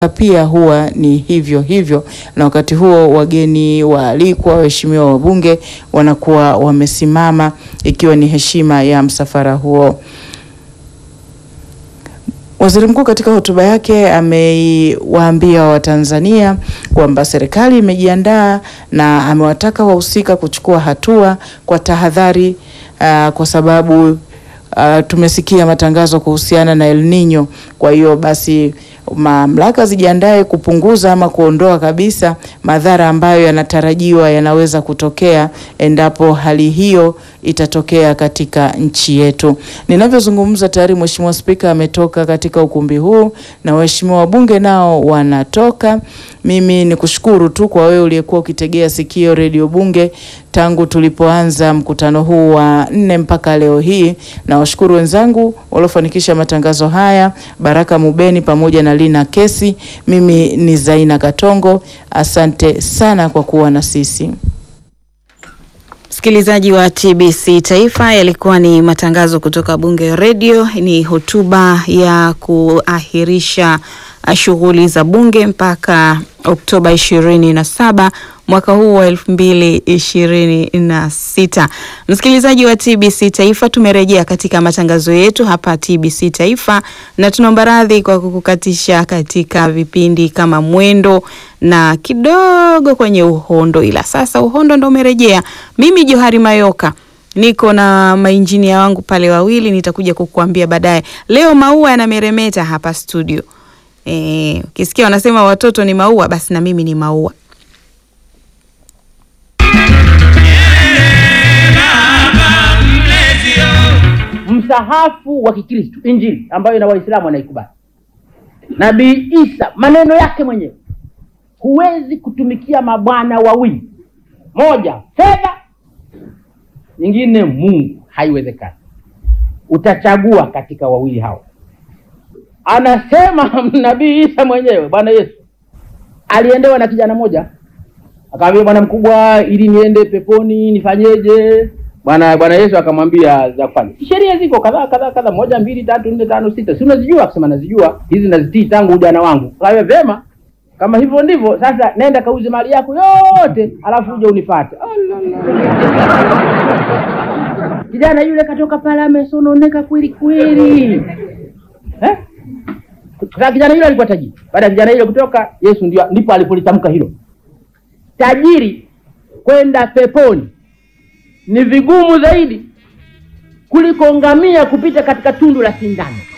pia huwa ni hivyo hivyo, na wakati huo wageni waalikwa, waheshimiwa wabunge wanakuwa wamesimama ikiwa ni heshima ya msafara huo. Waziri Mkuu katika hotuba yake amewaambia Watanzania kwamba serikali imejiandaa na amewataka wahusika kuchukua hatua kwa tahadhari, uh, kwa sababu uh, tumesikia matangazo kuhusiana na El Nino. Kwa hiyo basi mamlaka zijiandae kupunguza ama kuondoa kabisa madhara ambayo yanatarajiwa yanaweza kutokea endapo hali hiyo itatokea katika nchi yetu. Ninavyozungumza tayari Mheshimiwa Spika ametoka katika ukumbi huu na waheshimiwa wabunge nao wanatoka. Mimi ni kushukuru tu kwa wewe uliyekuwa ukitegea sikio redio Bunge tangu tulipoanza mkutano huu wa nne mpaka leo hii, na washukuru wenzangu waliofanikisha matangazo haya, Baraka Mubeni pamoja na Lina Kesi. Mimi ni Zaina Katongo, asante sana kwa kuwa na sisi. Msikilizaji wa TBC Taifa, yalikuwa ni matangazo kutoka Bunge Radio. Ni hotuba ya kuahirisha shughuli za bunge mpaka Oktoba ishirini na saba mwaka huu wa elfu mbili ishirini na sita. Msikilizaji wa TBC Taifa, tumerejea katika matangazo yetu hapa TBC Taifa na tunaomba radhi kwa kukukatisha katika vipindi kama mwendo na kidogo kwenye uhondo, ila sasa uhondo ndo umerejea. Mimi Johari Mayoka niko na mainjinia wangu pale wawili, nitakuja kukuambia baadaye. Leo maua yanameremeta hapa studio. Eh, ukisikia wanasema watoto ni maua, basi na mimi ni maua. Msahafu wa Kikristo, Injili ambayo na Waislamu wanaikubali, Nabii Isa maneno yake mwenyewe, huwezi kutumikia mabwana wawili, moja fedha, nyingine Mungu, haiwezekani. Utachagua katika wawili hao. Anasema Nabii Isa mwenyewe, Bwana Yesu aliendewa na kijana moja, akamwambia bwana mkubwa, ili niende peponi nifanyeje? Bwana Bwana Yesu akamwambia za kufanya. Sheria ziko kadhaa kadhaa kadhaa, moja mbili tatu nne tano sita, si unazijua? Akasema nazijua hizi, nazitii tangu ujana wangu. Kawe vema, kama hivyo ndivyo sasa, nenda kauze mali yako yote, alafu uje unifuate. Kijana yule katoka pale amesononeka kweli kweli, eh? Sasa kijana yule alikuwa tajiri. Baada ya kijana yule kutoka, Yesu ndio ndipo alipolitamka hilo, tajiri kwenda peponi ni vigumu zaidi kuliko ngamia kupita katika tundu la sindano.